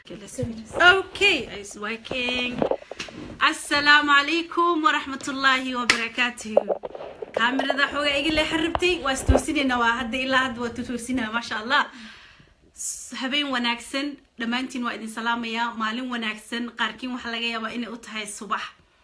Okay, let's finish. Okay, it's working. Assalamu alaikum wa rahmatullahi wa barakatuh. Kaamirada xoogaa iga lee xaribtay waa istoosinayna waa hadda ilaa hadda waa tutoosinaya maasha allah S- habeen wanaagsan dhammaantiin waa idin salaamayaa maalin wanaagsan qaarkiin waxaa laga yaabaa inay u tahay subax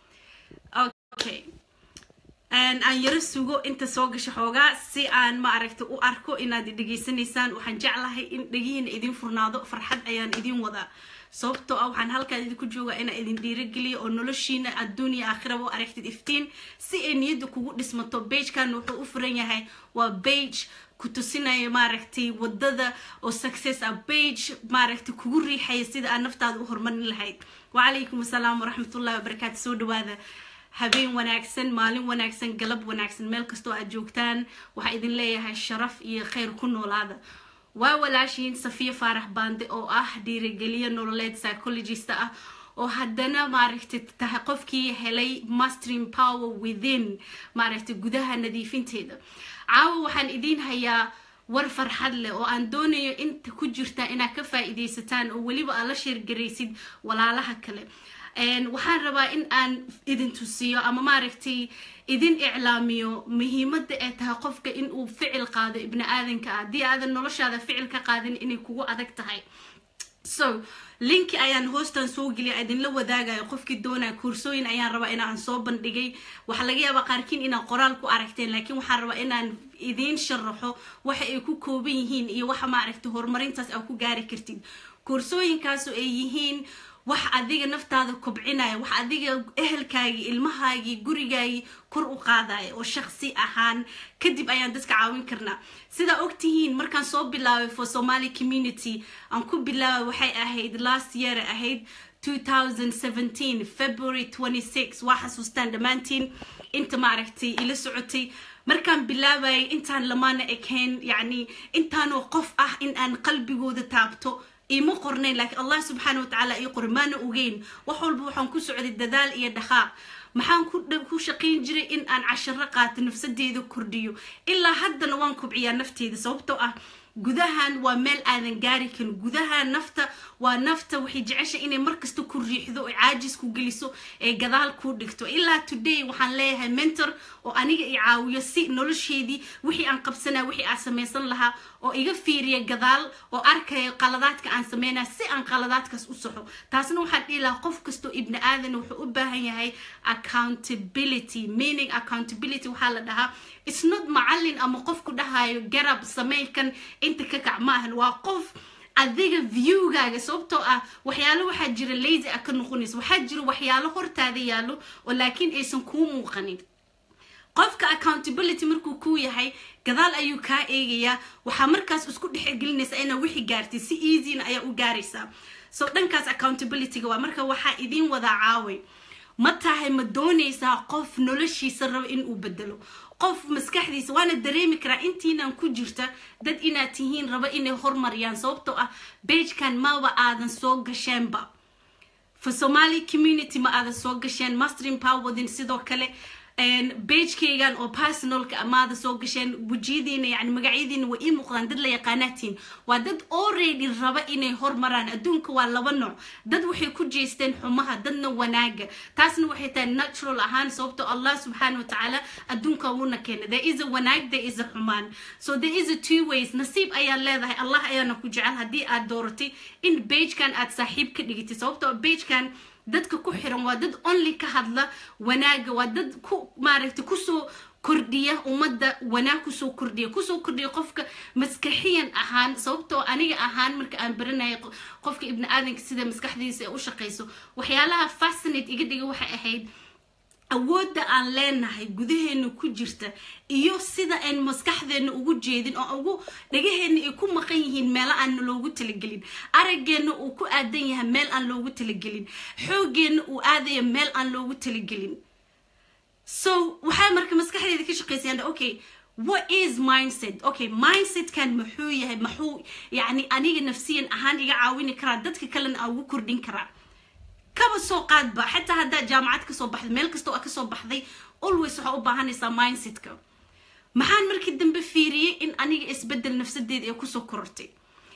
okay Een, aan yaro sugo inta soo gasho xoogaa si aan ma aragta u arko inaad i dhegaysanaysaan waxaan jeclahay in dhegihiina idin furnaado farxad ayaan idin wadaa sababtoo ah waxaan halkaan idinku joogaa inaan idin dhiirageliyo oo noloshiina adduun iyo aakhiraba u aragtid iftiin si ay niyadda kugu dhismato beijkan wuxuu u furan yahay waa beij ku tusinaya maaragtay wadada oo success ah beij maaragtay kugu riixaya sida aad naftaada u horumarin lahayd wacalaykum assalaam waraxmatullahi wabarakaatu soo dhawaada habeen wanaagsan maalin wanaagsan galab wanaagsan meel kastoo aad joogtaan waxaa idin leeyahay sharaf iyo khayr ku noolaada waa walaashiin safiya faarax baande oo ah dhiirigeliye nololeed psychologist ah oo haddana maaragtay tahay qofkii helay mastering power within maaragtay gudaha nadiifinteeda caawa waxaan idiin hayaa war farxad leh oo aan doonayo inta ku jirta inaad ka faa'iidaysataan oo weliba aad la sheergaraysid walaalaha kale Een, waxaan rabaa in aan idin tusiyo ama maaragtay idin iclaamiyo muhiimadda ay tahay qofka in uu ficil qaado ibni aadanka ah haddii aadan noloshaada ficil ka qaadin inay kugu adag tahay so linki ayaan hoostan soo geliya idinla wadaagayo qofkii doonaya koorsooyin ayaan rabaa inaan soo bandhigay waxaa laga yaabaa qaarkiin inaad qoraal ku aragteen laakiin waxaan rabaa inaan idiin sharaxo waxa ay ku kooban yihiin iyo waxa maaragtay horumarintaas aad ku gaari kartid koorsooyinkaasu ay yihiin wax adiga naftaada kobcinaya wax adiga ehelkaagii ilmahaagii gurigaagii kor u qaadaya oo shaqsi ahaan kadib ayaan dadka caawin karnaa sidaa ogtihiin markaan soo bilaabay for somali community aan ku bilaabay waxay ahayd last year ahayd 2017 february 26 waa xasuustaan dhammaantiin inta maaragtay ila socotay markaan bilaabayay intaan lamaana ekayn yacni intaanoo qof ah in aan qalbigooda taabto ima qornayn laakiin allah subxaana watacaala ii qori maana ogeyn wax walba waxaan ku socday dadaal iyo dhaqaaq maxaan ku dha- ku shaqayn jiray in aan casharo qaato nafsadeeda kordhiyo ilaa haddana waan kobciyaa nafteeda sababtoo ah gudahan waa meel aadan gaari karin gudaha nafta waa nafta waxay jecesha inay markasta ku riixdo oo caajis ku geliso ee gadaal ku dhigto ilaa today waxaan leeyahay mentor oo aniga i caawiyo si nolosheedii wixii aan qabsanaa wixii aan samaysan lahaa oo iga fiiriya gadaal oo arkaya qaladaadka aan sameynaya si aan qaladaadkaas u saxo taasna waxaan dhihi lahaa qof kastoo ibni aadan wuxuu u baahan yahay accountability meaning accountability waxaa la dhahaa it's not macallin ama qofku dhahayo garab sameeykan inta ka kac ma ahan waa qof adiga viewgaaga sababtoo ah waxyaalo waxaa jira lazy ah ka noqonaysa waxaa jira waxyaalo hortaada yaallo oo laakiin aysan kuu muuqanin qofka accountability markuu kuu yahay gadaal ayuu kaa eegayaa waxaa markaas isku dhexgelinaysaa inaa wixii gaartay si easyna ayaa u gaaraysaa so dhankaas accountabilityga waa marka waxaa idiin wadaa caaway ma tahay ma doonaysaa qof noloshiisa raba inuu bedelo qof maskaxdiisa waana dareemi karaa intiinan ku jirta dad inaad tihiin raba inay hormariyaan sababtoo ah beijkan maba aadan soo gasheenba for somali community ma aadan soo gasheen mastering powerwadin sidoo kale bagekeygan oo personalka amaada soo gasheen wejiyadiina yani magacyadiina way ii muuqdaan dad la yaqaanaatiin waa dad already raba inay hormaraan adduunka waa laba nooc dad waxay ku jeesteen xumaha dadna wanaaga taasna waxay tahay natural ahaan sababto allah subxaana watacaala adduunka wuuna keenay there is a wanaag there is a xumaan so there is a two ways nasiib ayaa leedahay allah ayaana ku jecel haddii aad dooratay in bagekan aad saaxiib ka dhigitay sababto bagekan dadka ku xiran waa dad only ka hadla wanaaga waa dad ku maaragtay kusoo kordhiya ummadda wanaag kusoo kordhiya kusoo kordhiya qofka maskaxiyan ahaan sababtoo aniga ahaan marka aan baranayay qo- qofka ibni aadanka sida maskaxdiisa ay u shaqayso waxyaalaha fascinate iga dhiga waxay ahayd awoodda aan leenahay gudaheena ku jirta iyo sida aan maskaxdeena ugu jeedin oo ugu dhagaheena ay ku maqan yihiin meelo aan loogu talagelin araggeena uu ku aadan yahay meel aan loogu talagelin xooggeena uu aadaya meel aan loogu talagelin so waxaa marka maskaxdeeda ka shaqaysayaan okay what is mindset okay mindsetkan muxuu yahay muxuu yacni aniga nafsiyan ahaan iga caawini karaa dadka kalena aan ugu kordhin karaa kaba soo qaadba xataa haddaad jaamacad kasoo baxday meel kasta oo aad kasoo baxday always waxaa u baahanaysaa mindsetka maxaan markii dambe fiiriyey in aniga isbedel nafsadeeda ee kusoo korortay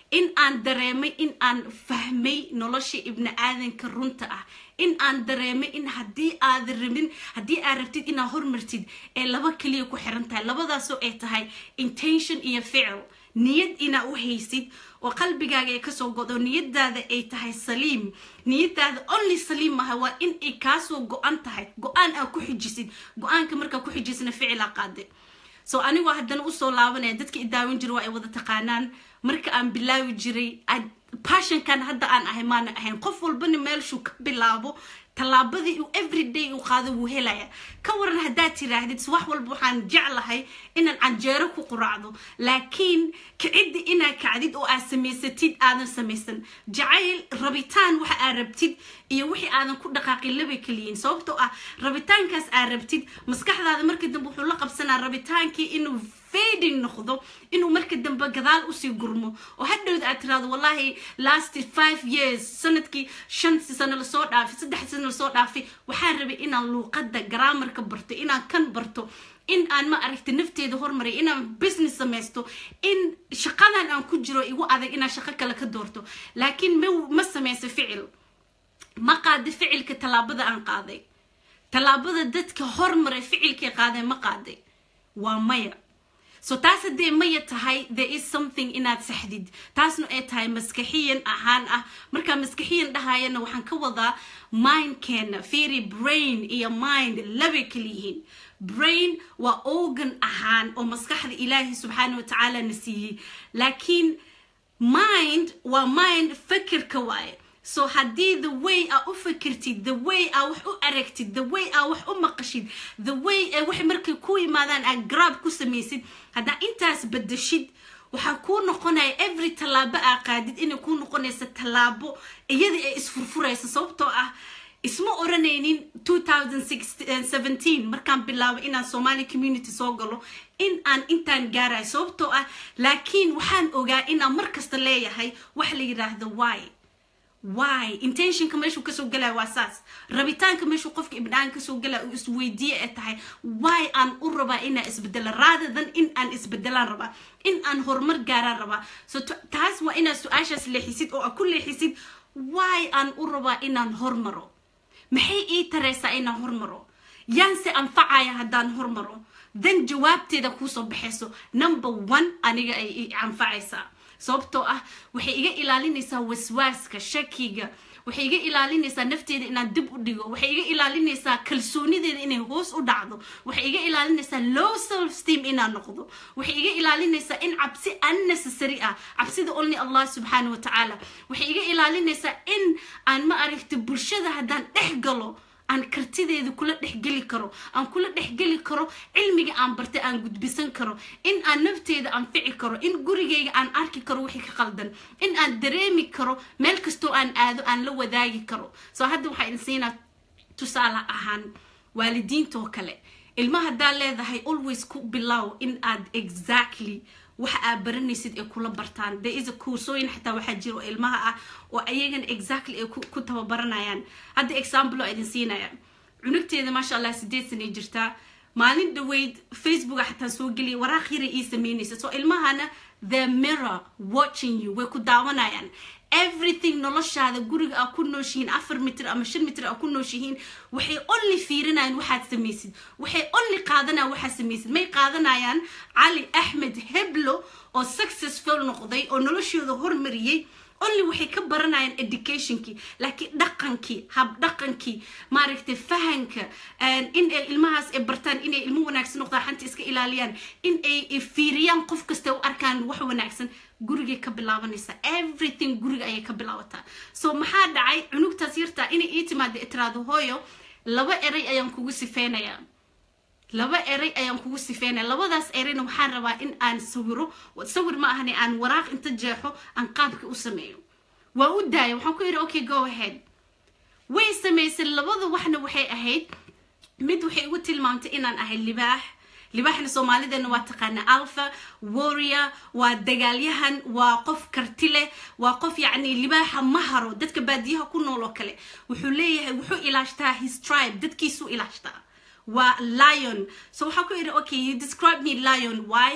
in aan dareemay in aan fahmay nolosha ibni aadanka runta ah in aan dareemay in haddii aad rabin haddii aad rabtid inaad hormartid ee laba keliya ku xiran tahay labadaasoo ay tahay intention iyo ficil niyad inaa u haysid oo qalbigaaga ay kasoo godo niyadaada ay tahay saliim niyadaada only saliim maha waa in ay kaasoo go-an tahay go-aan aa ku xijisid go-aanka markaa ku xijisna ficilaa qaade so anigoo haddana usoo laabanaya dadka i daawin jira waa ay wada taqaanaan marka aan bilaabi jiray passionkan hadda aan ahay maana ahayn qof walbana meelshuu ka bilaabo tallaabadii uu everyday uu qaado wuu helaya ka waran haddaad tiraahdid wax walba waxaan jeclahay inaan canjeero ku quraacdo laakiin kiciddi inaad kacdid oo aad samaysatid aadan samaysan jacayl rabitaan waxa aad rabtid iyo wixii aadan ku dhaqaaqin labay kaliyiin sababtoo ah rabitaankaas aad rabtid maskaxdaada markii dambe wuxuu la qabsanaa rabitaankii inuu fading noqdo inuu marka dambe gadaal usii gurmo oo hadhowda aad tiraahdo wallahi last five years sanadkii shan sano lasoo dhaafay saddex sano lasoo dhaafay waxaan rabay inaan luuqadda garaamarka barto inaan kan barto in aan ma aragta nafteeda hormaray inaan business samaysto in shaqadan aan ku jiro igu adag inaan shaqo kale ka doorto laakiin ma ma samayso ficil ma qaada ficilka tallaabada aan qaaday tallaabada dadka hormaray ficilkay qaadeen ma qaaday waa maya so taas haddee maya tahay there is something inaad saxdid taasna ay tahay maskaxiyan ahaan ah markaa maskaxiyan dhahayana waxaan ka wadaa mindkeena fiiri brain iyo mind labay kala yihiin brain waa organ ahaan oo maskaxda ilaahi subxaana watacaala na siiyey laakiin mind waa mind fakirka waaye so haddii the way aa u fakirtid the way aa wax u aragtid the way aa wax u maqashid the way ee wax markay ku yimaadaan aa grab ku samaysid haddaa intaas badashid waxaa kuu noqonaya every tallaabo aa qaadid inay kuu noqonaysa tallaabo iyada ay isfurfuraysa sababtoo ah isma oranaynin 2017 markaan bilaabo inaan somali community soo galo in aan intaan gaarayo sababtoo ah laakiin waxaan ogaa inaan mar kasta leeyahay wax la yidhaahdo why why intentionka meeshuu kasoo galaya waa saas rabitaanka meeshuu qofka ibnaan kasoo galaya uu isweydiiye ee tahay why aan u rabaa inaan isbedela rather than in aan isbedelaan rabaa in aan horumar gaaraan rabaa so taas waa inaad su-aashaas leexisid oo aad ku leexisid why aan u rabaa inaan hormaro maxay ii taraysaa inaan hormaro yaanse anfacaya haddaan hormaro then jawaabteeda kuusoo baxayso number one aniga ay i anfacaysaa sababtoo ah waxay iga ilaalinaysaa waswaaska shakiga waxay iga ilaalinaysaa nafteeda inaan dib u dhigo waxay iga ilaalinaysaa kalsoonideeda inay hoos u dhacdo waxay iga ilaalinaysaa low self steam inaan noqdo waxay iga ilaalinaysaa in cabsi unnecessary ah cabsida only allah subxaana wa tacaala waxay iga ilaalinaysaa in aan ma aragta bulshada haddaan dhex galo aan kartideeda kula dhexgeli karo aan kula dhexgeli karo cilmiga aan bartay aan gudbisan karo in aan nafteeda anfici karo in gurigayga aan arki karo wixii ka qaldan in aan dareemi karo meel kastoo aan aado aan la wadaagi karo soo hadda waxaa idin siinaa tusaale ahaan waalidiintoo kale ilma haddaa leedahay always ku bilow in aad exactly waxa aad baranaysid ay kula bartaan there is a kursooyin xataa waxaa jira oo ilmaha ah oo ayagana exactly ay ku tababaranayaan hadda example oo idin siinaya cunugteeda maasha allah sideed sanay jirtaa maalin dhaweyd facebooka xataa soo geliya waraaq yara ii sameynaysa so ilmahana the mirror watching you way ku daawanayaan everything noloshaada guriga aa ku nooshihiin afar mitir ama shan mitir aa ku nooshihiin waxay only fiirinayaan waxaad samaysid waxay only qaadanayaan waxaad samaysid may qaadanayaan cali axmed heblo oo successful noqday oo noloshooda hormariyey only waxay ka baranayaan educationkii laakiin dhaqankii hab dhaqankii maaragtay fahanka in ay ilmahaas ay bartaan inay ilmo wanaagsan noqdaan xanta iska ilaaliyaan in ay fiiriyaan qof kasta u arkaan wax wanaagsan gurigay ka bilaabanaysaa everything guriga ayay ka bilaabataa so maxaa dhacay cunugtaas yartaa inay ii timaada itiraado hooyo laba eray ayaan kugu sifeynayaa laba eray ayaan kugu sifeynaya labadaas erayna waxaan rabaa in aan sawiro sawir ma ahane aan waraaq inta jeexo aan qaabka u sameeyo waa u daaya waxaan ku yidhi okay go ahead way samaysay labada waxna waxay ahayd mid waxay igu tilmaamtay inaan ahay libaax libaaxna soomaalideena waa taqaana alpha warrior waa dagaalyahan waa qof karti leh waa qof yacni libaaxa ma haro dadka baadiyaha ku nool oo kale wuxuu leeyahay wuxuu ilaashtaa his tribe dadkiisuu ilaashtaa waa lion so waxaa ku yidhi okay you describe me lion why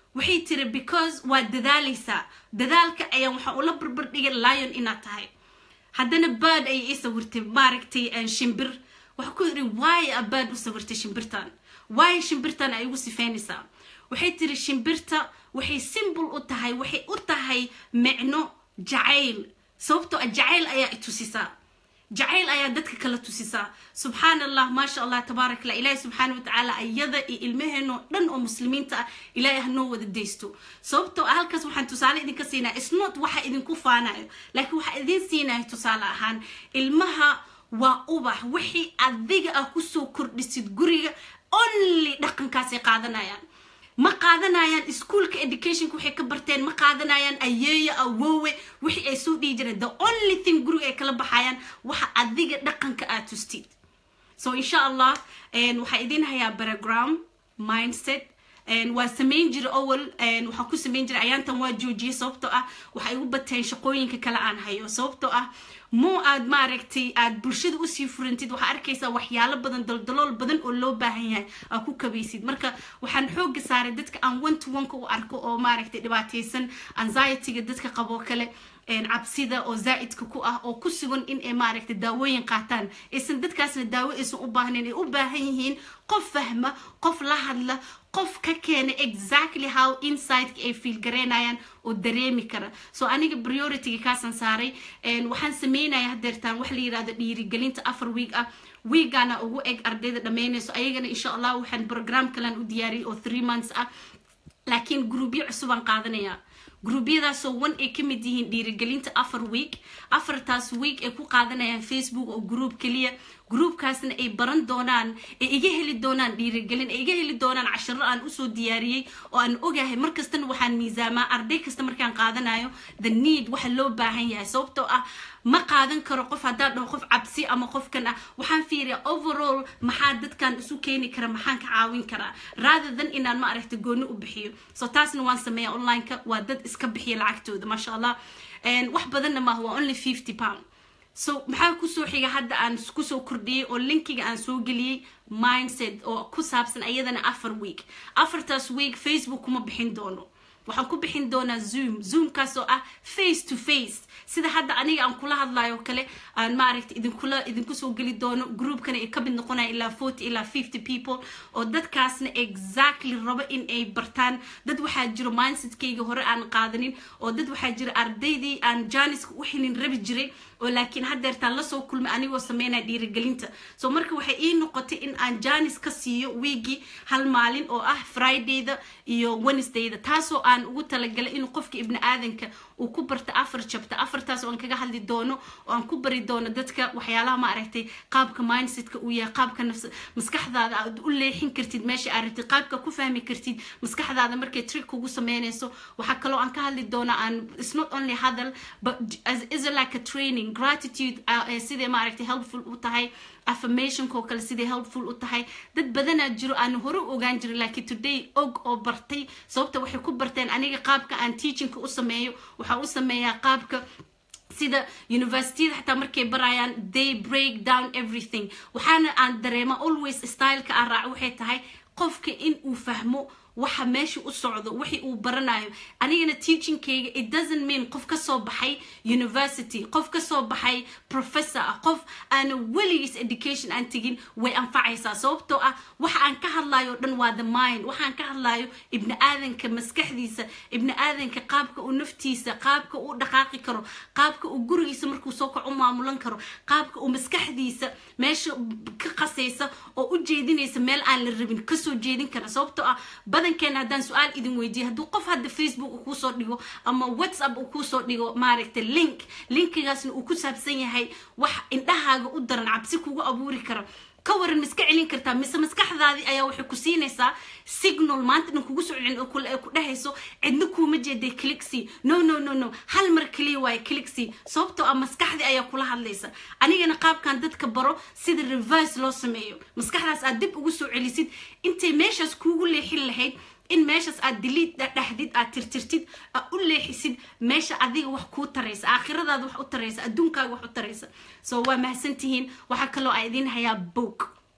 waxay tiri because waa dadaalaysaa dadaalka ayaan waxaan ula barbar dhigay lion inaad tahay haddana bird ayay ii sawirtay maaragtay shimbir waxaa ku yidhi why a bird u sawirtay shimbirtan why shimbirtan ay ugu sifeynaysaa waxay tiri shimbirta waxay simbol u tahay waxay u tahay micno jacayl sababtoo ah jacayl ayaa itusisaa jacayl ayaa dadka kala tusisaa subxaan allah maasha allah tabaarak allah ilaahi subxaana watacaala ayada iyo ilmaheenoo dhan oo muslimiinta ah ilaahay hanoo wada deysto sababtoo ah halkaas waxaan tusaale idinka siinaya isnot waxa idinku faanayo laakiin waxaa idin siinayo tusaale ahaan ilmaha waa ubax wixii adiga ah kusoo kordhisid guriga only dhaqankaasay qaadanayaan ma qaadanayaan ischoolka educationka waxay ka barteen ma qaadanayaan ayeeyo awoowe wixii ay soo dhihi jireen the only thing guriga ay kala baxayaan waxa adiga dhaqanka aad tustid so insha allah waxaa idin hayaa barogram mindset waa samayn jira owel waxaan ku samayn jiray ayaantan waa joojiyay sababtoo ah waxay igu bateen shaqooyinka kale aan hayo sababtoo ah mo aad maaragtay aad bulshada usii furantid waxaa arkaysaa waxyaalo badan daldalool badan oo loo baahan yahay aa ku kabaysid marka waxaan xooga saaray dadka aan one to one-ka u arko oo maaragtay dhibaataysan anxietyga dadka qaboo kale cabsida oo zaa'idka ku ah oo ku sugan in ay maaragtay daawooyin qaataan aysan dadkaasna daawo aysan u baahnayn ay u baahan yihiin qof fahma qof la hadla qof ka keena exactly how insideka ay fiil garaynayaan oo dareemi kara so aniga priorityga kaasaan saaray waxaan sameynaya hadeertaan wax la yirahdo dhiirigelinta afar week ah wiigana ugu eg ardayda dhammaynayso ayagana insha allah waxaan program kalan u diyaariyay oo three months ah laakiin gruubyo cusubaan qaadanaya gruubyadaasoo one ay ka mid yihiin dhiirigelinta afar week afartaas week ay ku qaadanayaan facebook oo group keliya groupkaasna ay baran doonaan ay iga heli doonaan dhiirigelin ay iga heli doonaan cashiro aan usoo diyaariyey oo aan ogahay markastana waxaan miisaamaa arday kasta markaan qaadanayo the need waxa loo baahan yahay sababtoo ah ma qaadan karo qof haddaan dhaho qof cabsi ama qofkan ah waxaan fiiriyaa overall maxaa dadkan isu keeni kara maxaan ka caawin karaa rather than inaan ma aragta gooni u bixiyo so taasna waan sameeyaa online-ka waa dad iska bixiya lacagtooda maasha allah wax badanna maaha waa only fifty pound so maxaa kusoo xiga hadda aan kusoo kordhiyey oo linkiga aan soo geliyey mindset oo ku saabsan ayadana afar week afartaas week facebook kuma bixin doono waxaan ku bixin doonaa zoom zoomkaas oo ah face to face sida hadda aniga aan kula hadlayo kale aan maaragta idinkula idinku soo geli doono groupkana ay ka mid noqonaya ilaa forty ilaa fifty people oo dadkaasna exactly rabo in ay bartaan dad waxaa jiro mindsetkayga hore aan qaadanin oo dad waxaa jira ardaydii aan janiska u xilin rabi jiray oo laakiin haddeertaan lasoo kulmay anigoo sameynaya dhiirigelinta so marka waxay ii noqotay in aan janis ka siiyo wiigii hal maalin oo ah fridayda iyo wednesdayda taasoo aan ugu talagalay inuu qofka ibni aadanka uu ku barta afar jabta afartaas oo aan kaga hadli doono oo aan ku bari doono dadka waxyaalaha ma aragtay qaabka mindsetka uu yahay qaabka nafs maskaxdaada aad u leexin kartid meesha aad rabtid qaabka ku fahmi kartid maskaxdaada markay trick kugu sameynayso waxaa kaloo aan ka hadli doonaa aan it's not only hadal but as is like a training gratitude sidee maaragtay helpful u tahay affirmationkoo kale sidee helpful u tahay dad badanaa jiro aan hore u ogaan jirin laakiin today og oo bartay sababta waxay ku barteen aniga qaabka aan teachingka u sameeyo waxaa u sameeyaa qaabka sida universityada xataa markay barayaan they break down everything waxaana aan dareema always styleka aan raaco waxay tahay qofka in uu fahmo waxa meesha u socdo wixii uu baranayo anigana teachingkayga it doesn't mean qof ka soo baxay university qof ka soo baxay professor ah qof aana weligiis education aan tegin way anfacaysaa sababtoo ah waxa aan ka hadlayo dhan waa the mind waxaan ka hadlayo ibni aadanka maskaxdiisa ibni aadanka qaabka uu naftiisa qaabka uu dhaqaaqi karo qaabka uu gurigiisa markuu soo kac u maamulan karo qaabka uu maskaxdiisa meesha ka qasaysa oo u jeedinaysa meel aan la rabin kasoo jeedin kara sababtoo ah badankeena haddaan su-aal idin weydiiyo hadduu qof hadda facebook uu kuusoo dhigo ama whatsapp uu kuusoo dhigo maaragtay link linkigaasna uu ku saabsan yahay wax indhahaaga u daran cabsi kugu abuuri kara ka waran ma iska celin kartaa mise maskaxdaadii ayaa waxay ku siinaysaa signal maanta dhan kugu soo celin oo ku dhehayso cidna kuuma jeeday clixy no no no no hal mar kaliya waaye clixy sababtoo ah maskaxdii ayaa kula hadlaysa anigana qaabkan dadka baro sida reverse loo sameeyo maskaxdaas aad dib ugu soo celisid intay meeshaas kuugu leexin lahayd in meeshaas aad diliid dhexdid aad tirtirtid aad u leexisid meesha adiga wax kuu taraysa aakhiradaada wax u taraysa adduunkaaga wax u taraysa so waa mahadsantihiin waxaa kaloo aa idiin hayaa book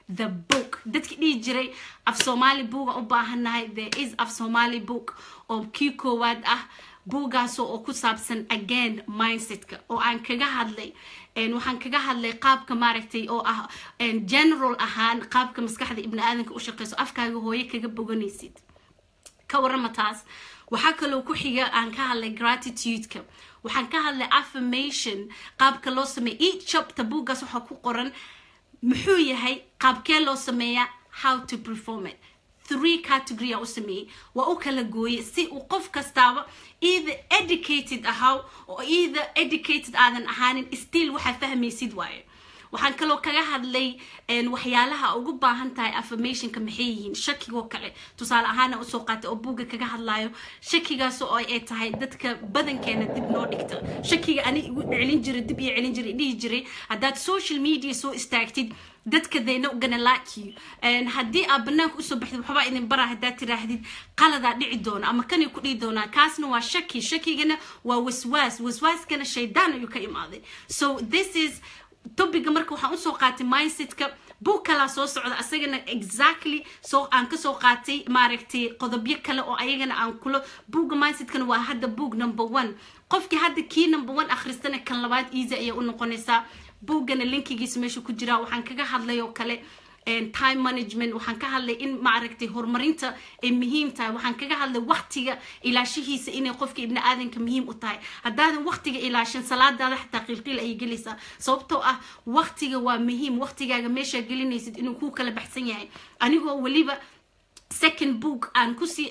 the book dadki dhihi jiray af soomaali buuga u baahannahay there is af somali book oo kii koowaad ah buugaasoo oo ku saabsan again mindsetka oo aan kaga hadlay waxaan kaga hadlay qaabka maaragtay oo ah general ahaan qaabka maskaxda ibni aadanka u shaqeyso afkaaga hooye kaga boganaysid ka warama taas waxaa kaloo ku xiga aan ka hadlay gratitudeka waxaan ka hadlay affirmation qaabka loo sameeya each chapter buuggaas waxaa ku qoran muxuu yahay qaabkee loo sameeyaa how to perform it three category aan u sameeyey waa u kala gooyey si uu qof kastaaba either educated ahaw oo either educated aadan ahaanin still waxaad fahmaysid waayo waxaan kaloo kaga hadlay waxyaalaha ugu baahan tahay affirmationka maxay yihiin shakigoo kale tusaale ahaana usoo qaatay oo buugga kaga hadlayo shakigaas oo ay tahay dadka badankeena dib noo dhigta shakiga ani igu celin jiray dib iyo celin jiray dhihi jiray haddaad social media soo istaagtid dadka they not gonna like you haddii aad banaanka usoo baxdid waxbaa idin bara haddaad tiraahdid qaladaa dhici doona ama kanay ku dhihi doonaa kaasna waa shaki shakigana waa waswaas waswaaskana shaydaan ayuu ka imaaday so this is topiga marka waxaan usoo qaatay mindsetka buug kalaa soo socda asagana exactly soo aan kasoo qaatay maaragtay qodobyo kale oo ayagana aan kula buugga mindsetkana waa hadda buug number one qofkii hadda kii number one akhristana kan labaad easy ayay u noqonaysaa buuggana linkigiisa meesha ku jiraa waxaan kaga hadlay oo kale time management waxaan ka hadlay in maaragtay horumarinta ay muhiim tahay waxaan kaga hadlay waqtiga ilaashihiisa inay qofka ibni aadanka muhiim u tahay haddaadan waqtiga ilaashin salaadaada xataa qiilqiil ayay gelaysaa sababtoo ah waqtiga waa muhiim waqtigaaga meeshaa gelinaysid inuu kuu kala baxsan yahay anigoo weliba second book aan kusii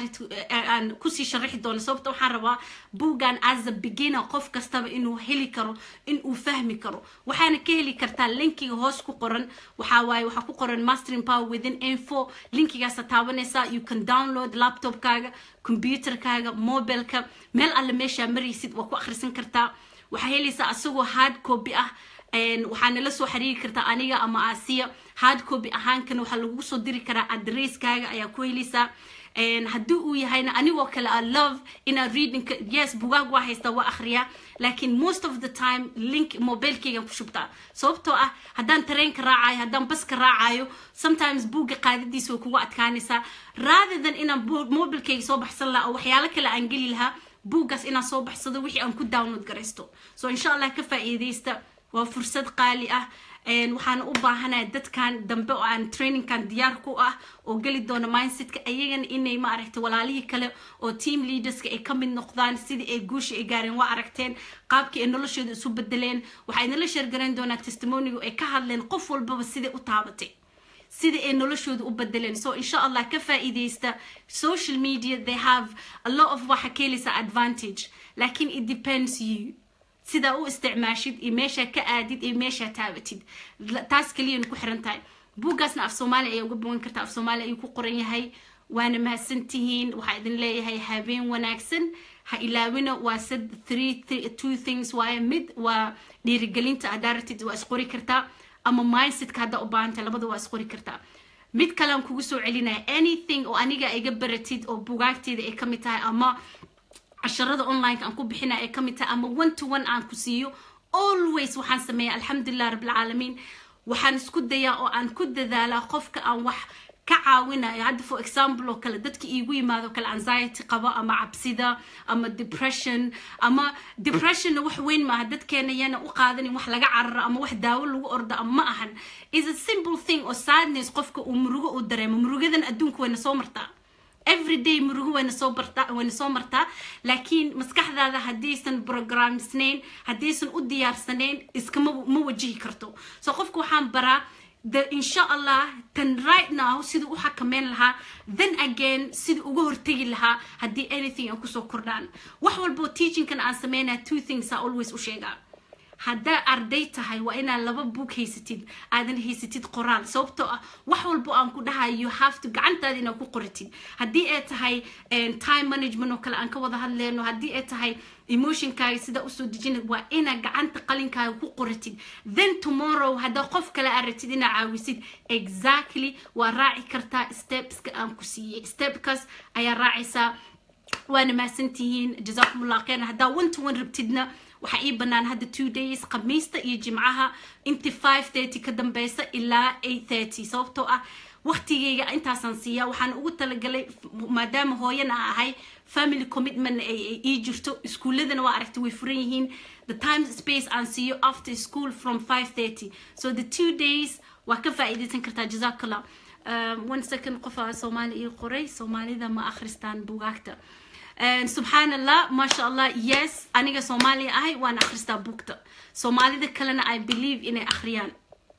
aan kusii sharaxi doono sababta waxaan rabaa boogan as a beginner qof kastaba inuu heli karo in uu fahmi karo waxaana ka heli kartaa linkiga hoos ku qoran waxaa waaye waxaa ku qoran mastering power within info linkigaasa taabanaysaa you can download laptopkaaga computerkaaga mobileka meel alle meeshaa maraysid waa ku akhrisan kartaa waxaa helaysaa asagoo hard copy ah waxaana la soo xiriiri kartaa aniga ama asiya hard copy ahaankana waxaa lagu soo diri karaa adresskaaga ayaa ku helaysaa haddii uu yahayna anigoo kale a love inaad readingka yes bugaag waa haystaa waa akhriyaa laakiin most of the time link mobilkaygan ku shubtaa sababtoo ah haddaan tareenka raacayo haddaan baska raacayo sometimes buugga qaadadiisa way kugu adkaanaysaa rather than inaan mobilkayga soo baxsan lahaa oo waxyaalo kale aan geli lahaa buuggaas inaan soo baxsado wixii aan ku download garaysto so insha allah ka faa'iidaysta waa fursad qaali ah waxaana u baahanaya dadkan dambe oo aan trainingkan diyaar ku ah oo geli doona mindsetka ayagana inay ma aragtay walaalihii kale oo team leaderska ay ka mid noqdaan sidii ay guusha ay gaareen waa aragteen qaabkii ay noloshooda isu bedeleen waxay nala sheergarayn doonaa testimoniga ay ka hadleen qof walbaba siday u taabatay sidai ay noloshooda u bedeleen so insha allah ka faa'iidaysta social media they have a lot of waxa ka helaysa advantage lakin it depends you sidaa u isticmaashid iyo meeshaa ka aadid iyo meeshaa taabatid taas keliyana ku xiran tahay buuggaasna af soomaaliya ayaa uga bogan kartaa af soomaaliya ayuu ku qoran yahay waana mahadsantihiin waxaa idin leeyahay habeen wanaagsan ha ilaawina waa sad three two things waaye mid waa dhiirigelinta haddaa ratid waa isqori kartaa ama mindsetka haddaa u baahantay labada waa isqori kartaa mid kale aan kugu soo celinaya anything oo aniga iga baratid oo bugaagteeda ay ka mid tahay ama casharada onlineka aan ku bixina ay kamid tahay ama one to one aan ku siiyo always waxaan sameeya alxamdulilah rabbilcaalamiin waxaan isku dayaa oo aan ku dadaalaa qofka aan wax ka caawinayo hadda for example oo kale dadka iigu yimaado kale anxiety qabo ama cabsida ama depression ama depressionna wax weyn maaha dadkeena yana u qaadanin wax laga cararo ama wax daawo lagu ordo ama ma ahan is a simple thing oo sadness qofka uu murugo uu dareemo murugadan adduunka wayna soo martaa everyday murugo wayna soo bartaa wayna soo martaa laakiin maskaxdaada haddaysan programsnayn haddaysan u diyaarsanayn iskama ma wajihi karto so qofka waxaan baraa the insha allah tan right now siduu u xakameyn lahaa then again siduu uga hortegi lahaa haddii anything aan kusoo kordhaan wax walboo teachingkan aan sameynaya two things a always u sheegaa haddaa arday tahay waa inaad laba book haysatid aadan haysatid qoraal sababtoo ah wax walbo aan ku dhahayo you have to gacantaada inaad ku qoratid haddii ay tahay time management oo kale aan ka wada hadleyno haddii ay tahay emotionkaaga sidaa usoo dejina waa inaad gacanta qalinkaaga ku qoratid then tomorrow haddaa qof kale aad ratid inaad caawisid exactly waa raaci kartaa stepska aan ku siiyey stepkaas ayaa raacaysaa waana mahadsantihiin jazakum allah khayran haddaa one to one rabtidna waxaa ii bannaan hadda two days khamiista iyo jimcaha inti five thirty ka dambeysa ilaa eight thirty sababtoo ah waqtigeyga intaasaan siiya waxaan ugu talagalay maadaama hooyana ahay family commitment ay ii jirto iskuuladana waa aragtay way furan yihiin the time space aan siiyo after school from five thirty so the two days waa ka faa'iidaysan kartaa jazakallah um, one second qofaa soomaali ii qoray soomaalida ma akhristaan bugaagta subxaan allah maasha allah yes aniga soomaaliya ahay waan akhristaa bugta soomaalida kalena i believe inay akhriyaan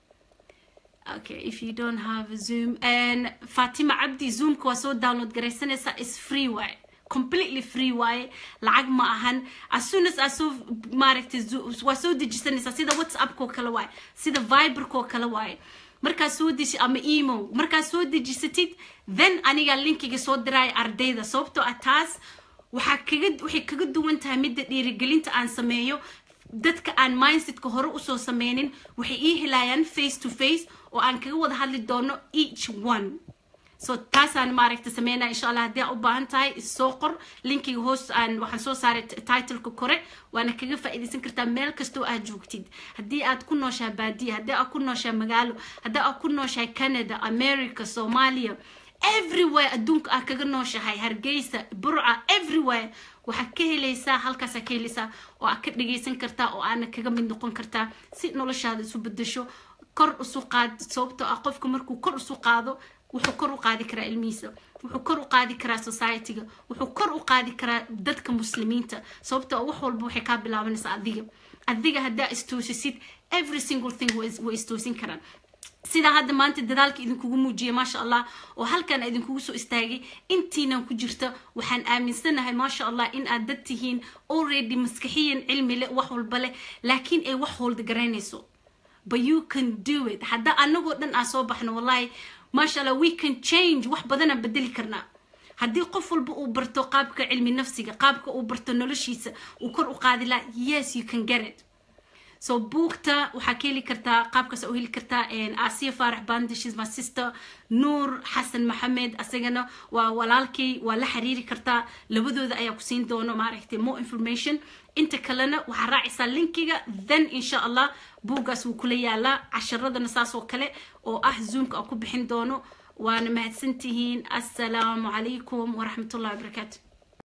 okay if you don't have a zoom and fatima cabdi zoomka waa soo download garaysanaysaa is free waaye completely free waaye lacag ma ahan as soon as asoo maaragtay waa soo dejisanaysaa sida whatsappkoo kale waaye sida viberkoo kale waaye markaa soo deji ama emo markaa soo dejisatid then aniga linkiga soo diraya ardayda sababtoo ah taas waxaa kaga waxay kaga duwan tahay midda dhiirigelinta aan sameeyo dadka aan mindsetka hore usoo sameynin waxay ii helayaan face to face oo aan kaga wada hadli doono each one so taasaan maaragta sameynaya insha allah haddii aa u baahan tahay soo qor linkiga hoos aan waxaan soo saaray titleka kore waana kaga faa'iidaysan kartaa meel kastoo aad joogtid haddii aad ku nooshahay baadiya haddii aad ku nooshahay magaalo haddii aad ku nooshahay canada america soomaaliya everywhere adduunka aad kaga nooshahay hargeysa burca everywhere waxaad ka helaysaa halkaasaa ka helaysaa oo aad ka dhagaysan kartaa oo aana kaga mid noqon kartaa si noloshaada isu bedesho kor isu qaad sababtoo ah qofka markuu kor isu qaado wuxuu kor u qaadi karaa ilmihiisa wuxuu kor u qaadi karaa societyga wuxuu kor u qaadi karaa dadka muslimiinta sababtoo wax walba waxay kaa bilaabanaysaa adiga adiga haddaa istoosisid every single thing way istoosin karaan sidaa hadda maanta dadaalka idinkugu muujiyay maasha allah oo halkan idinkugu soo istaagay intiinan ku jirta waxaan aaminsanahay maasha allah in aad dad tihiin already maskaxiyan cilmi leh wax walba leh laakiin ay wax holda garaynayso but you can do it hadda anagoo dhan aan soo baxno wallahi maasha allah we can change wax badanaan bedeli karnaa haddii qof walba uu barto qaabka cilmi nafsiga qaabka uu barto noloshiisa uu kor u qaadi laha yes you can get it so buugta waxaa ka heli kartaa qaabkaas u heli kartaa asiya faarax bandishes my sister nuur xasan maxamed asagana waa walaalkay waa la xiriiri kartaa labadooda ayaa ku siin doono maaragtay more information inta kalena waxaa raacaysaa linkiga then insha allah buuggaas wuu kula yaalaa casharadana saas oo kale oo ah zoomka aan ku bixin doono waana mahadsantihiin assalaamu calaykum waraxmatullahi wabarakaatu